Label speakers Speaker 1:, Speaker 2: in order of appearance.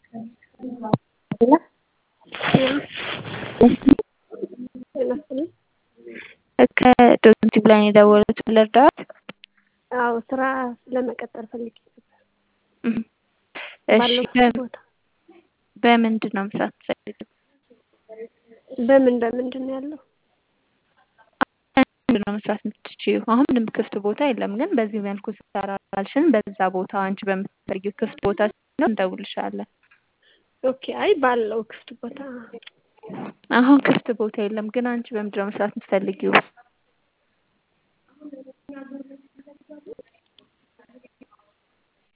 Speaker 1: ከዶንኪ ላይ ነው የደወሉት ልርዳዎት?
Speaker 2: አዎ ስራ ለመቀጠር ፈልጌ ነበር።
Speaker 1: እሺ
Speaker 2: ባለሁበት ቦታ
Speaker 1: በምንድን ነው መስራት የምትፈልጊው?
Speaker 2: በምን በምንድን ነው ያለው?
Speaker 1: ምንድን ነው መስራት የምትችይው? አሁን ምንም ክፍት ቦታ የለም፣ ግን በዚህ መልኩ ትሰራላልሽን በዛ ቦታ አንቺ በምትፈልጊው ክፍት ቦታ ሲኖር እንደውልሻለን።
Speaker 2: ኦኬ አይ ባለው ክፍት ቦታ
Speaker 1: አሁን ክፍት ቦታ የለም፣ ግን አንቺ በምንድን ነው መስራት የምትፈልጊው?